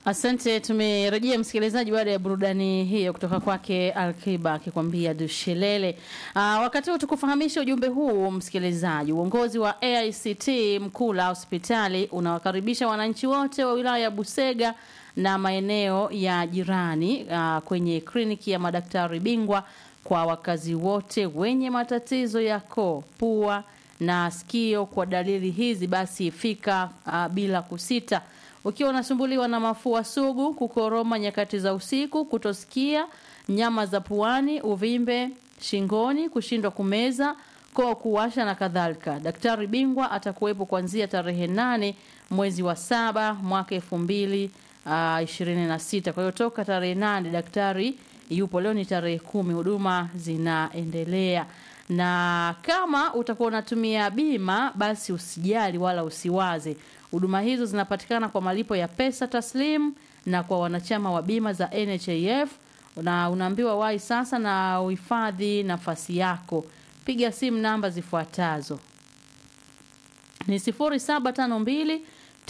Asante, tumerejea msikilizaji baada ya burudani hiyo kutoka kwake Alkiba akikwambia dushelele. Aa, wakati huu tukufahamisha ujumbe huu msikilizaji, uongozi wa AICT Mkula hospitali unawakaribisha wananchi wote wa wilaya ya Busega na maeneo ya jirani aa, kwenye kliniki ya madaktari bingwa kwa wakazi wote wenye matatizo ya koo, pua na sikio. Kwa dalili hizi basi fika aa, bila kusita ukiwa unasumbuliwa na mafua sugu, kukoroma nyakati za usiku, kutosikia, nyama za puani, uvimbe shingoni, kushindwa kumeza, koo kuwasha na kadhalika, daktari bingwa atakuwepo kuanzia tarehe nane mwezi wa saba mwaka elfu mbili ishirini na sita. Kwa hiyo toka tarehe nane daktari yupo. Leo ni tarehe kumi, huduma zinaendelea na kama utakuwa unatumia bima basi usijali wala usiwaze. Huduma hizo zinapatikana kwa malipo ya pesa taslim na kwa wanachama wa bima za NHIF, na unaambiwa wahi sasa na uhifadhi nafasi yako. Piga simu namba zifuatazo ni 0752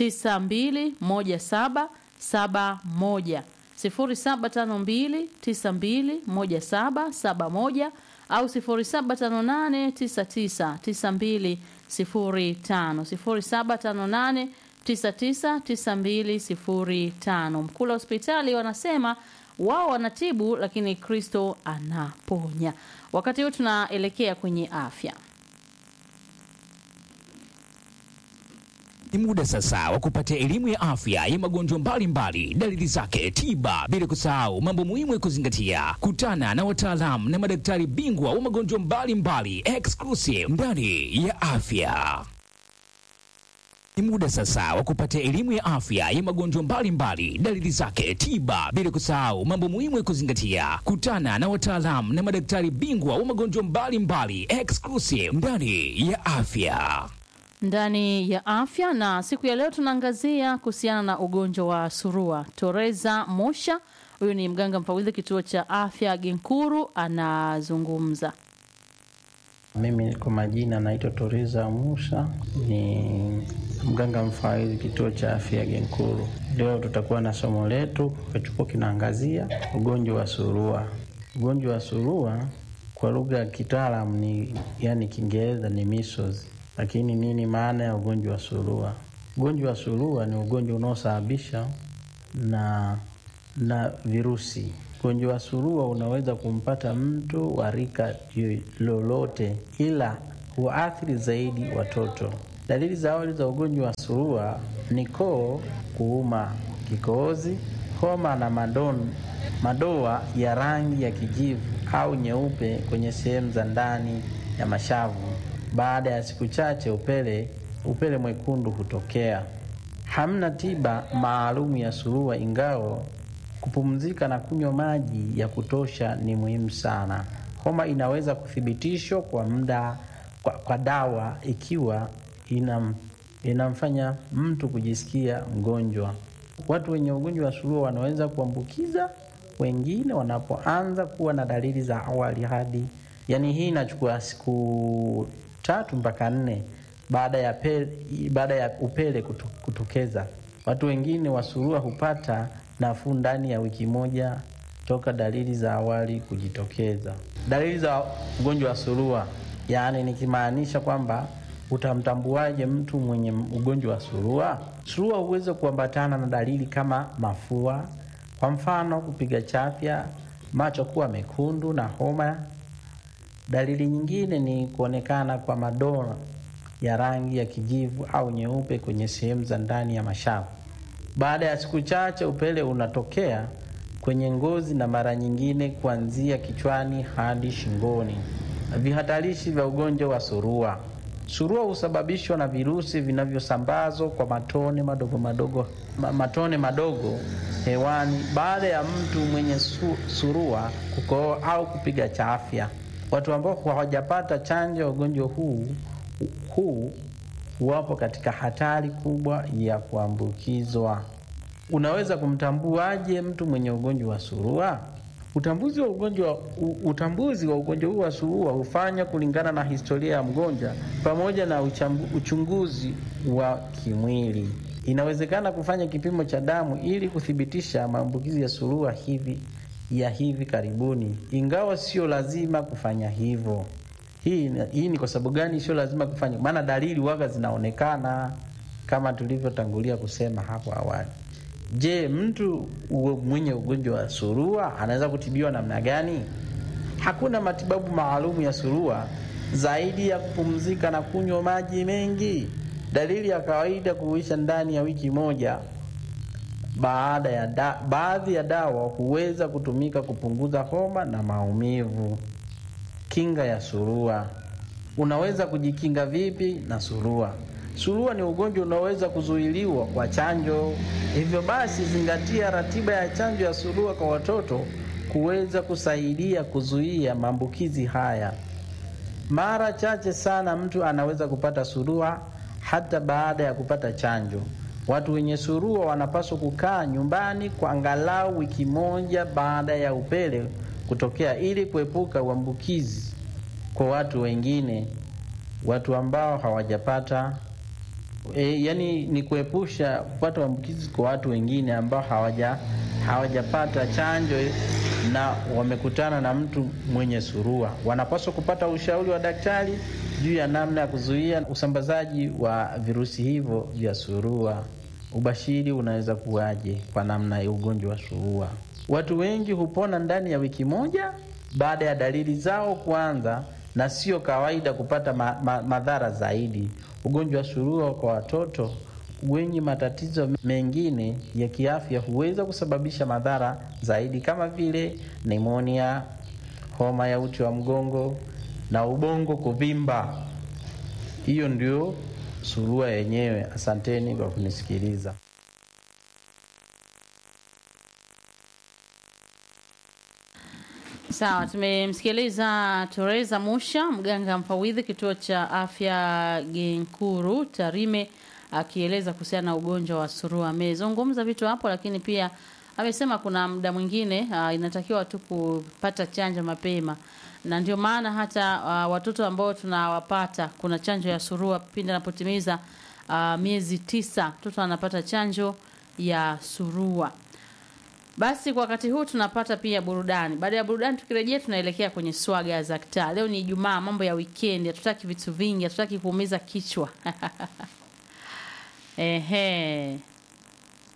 921771 0752 921771 au 0758999205 0758999205. Mkula hospitali wanasema wao wanatibu, lakini Kristo anaponya. Wakati huu tunaelekea kwenye afya. Ni muda sasa wa kupata elimu ya afya ya magonjwa mbalimbali, dalili zake, tiba, bila kusahau mambo muhimu ya kuzingatia. Kutana na wataalamu na madaktari bingwa wa magonjwa mbalimbali exclusive ndani ya afya. Ni muda sasa wa kupata elimu ya afya ya magonjwa mbalimbali, dalili zake, tiba, bila kusahau mambo muhimu ya kuzingatia. Kutana na wataalamu na madaktari bingwa wa magonjwa mbalimbali exclusive ndani ya afya ndani ya afya na siku ya leo tunaangazia kuhusiana na ugonjwa wa surua. Toreza Mosha, huyu ni mganga mfawidhi kituo cha afya Genkuru, anazungumza. Mimi kwa majina naitwa Toreza Musa, ni mganga mfawidhi kituo cha afya Genkuru. Leo tutakuwa na somo letu kachupo kinaangazia ugonjwa wa surua. Ugonjwa wa surua kwa lugha ya kitaalamu ni yani Kiingereza ni measles lakini nini maana ya ugonjwa wa surua? Ugonjwa wa surua ni ugonjwa unaosababisha na na virusi. Ugonjwa wa surua unaweza kumpata mtu wa rika lolote, ila huathiri zaidi watoto. Dalili za awali za ugonjwa wa surua ni koo kuuma, kikohozi, homa na madon, madoa ya rangi ya kijivu au nyeupe kwenye sehemu za ndani ya mashavu. Baada ya siku chache upele upele mwekundu hutokea. Hamna tiba maalum ya surua, ingawa kupumzika na kunywa maji ya kutosha ni muhimu sana. Homa inaweza kuthibitishwa kwa muda kwa, kwa dawa ikiwa inam, inamfanya mtu kujisikia mgonjwa. Watu wenye ugonjwa wa surua wanaweza kuambukiza wengine wanapoanza kuwa na dalili za awali hadi, yani hii inachukua siku tatu mpaka nne baada ya pele, baada ya upele kutu, kutokeza. Watu wengine wa surua hupata nafuu ndani ya wiki moja toka dalili za awali kujitokeza. Dalili za ugonjwa wa surua, yaani nikimaanisha kwamba utamtambuaje mtu mwenye ugonjwa wa surua? Surua huweza kuambatana na dalili kama mafua, kwa mfano kupiga chafya, macho kuwa mekundu na homa Dalili nyingine ni kuonekana kwa madoa ya rangi ya kijivu au nyeupe kwenye sehemu za ndani ya mashavu. Baada ya siku chache, upele unatokea kwenye ngozi na mara nyingine kuanzia kichwani hadi shingoni. Vihatarishi vya ugonjwa wa surua. Surua husababishwa na virusi vinavyosambazwa kwa matone madogo madogo, matone madogo hewani baada ya mtu mwenye su, surua kukohoa au kupiga chafya. Watu ambao hawajapata chanjo ya ugonjwa huu huu wapo katika hatari kubwa ya kuambukizwa. Unaweza kumtambuaje mtu mwenye ugonjwa wa surua? Utambuzi wa ugonjwa utambuzi wa ugonjwa huu wa surua hufanywa kulingana na historia ya mgonjwa pamoja na uchambu, uchunguzi wa kimwili. Inawezekana kufanya kipimo cha damu ili kuthibitisha maambukizi ya surua hivi ya hivi karibuni, ingawa sio lazima kufanya hivyo. Hii, hii ni kwa sababu gani sio lazima kufanya? Maana dalili waga zinaonekana kama tulivyotangulia kusema hapo awali. Je, mtu mwenye ugonjwa wa surua anaweza kutibiwa namna gani? Hakuna matibabu maalumu ya surua zaidi ya kupumzika na kunywa maji mengi. Dalili ya kawaida kuisha ndani ya wiki moja. Baada ya da, baadhi ya dawa huweza kutumika kupunguza homa na maumivu. Kinga ya surua. Unaweza kujikinga vipi na surua? Surua ni ugonjwa unaoweza kuzuiliwa kwa chanjo. Hivyo basi, zingatia ratiba ya chanjo ya surua kwa watoto kuweza kusaidia kuzuia maambukizi haya. Mara chache sana mtu anaweza kupata surua hata baada ya kupata chanjo. Watu wenye surua wanapaswa kukaa nyumbani kwa angalau wiki moja baada ya upele kutokea ili kuepuka uambukizi kwa watu wengine, watu ambao hawajapata e, yani ni kuepusha kupata uambukizi kwa watu wengine ambao hawaja hawajapata chanjo na wamekutana na mtu mwenye surua. Wanapaswa kupata ushauri wa daktari juu ya namna ya kuzuia usambazaji wa virusi hivyo vya surua. Ubashiri unaweza kuwaje kwa namna ya ugonjwa wa surua? Watu wengi hupona ndani ya wiki moja baada ya dalili zao kuanza, na sio kawaida kupata ma, ma, madhara zaidi. Ugonjwa wa surua kwa watoto wenye matatizo mengine ya kiafya huweza kusababisha madhara zaidi kama vile pneumonia, homa ya uti wa mgongo na ubongo kuvimba. Hiyo ndio surua yenyewe. Asanteni kwa kunisikiliza. Sawa, tumemsikiliza Teresa Musha, mganga mfawidhi kituo cha afya Genkuru Tarime, akieleza kuhusiana na ugonjwa wa surua. Amezungumza vitu hapo, lakini pia amesema kuna muda mwingine uh, inatakiwa tu kupata chanjo mapema, na ndio maana hata uh, watoto ambao tunawapata kuna chanjo ya surua pindi anapotimiza uh, miezi tisa, mtoto anapata chanjo ya surua. Basi kwa wakati huu tunapata pia burudani. Baada ya burudani, tukirejea tunaelekea kwenye swaga za kitaa. Leo ni Ijumaa, mambo ya weekend, hatutaki vitu vingi, hatutaki kuumiza kichwa. Ehe.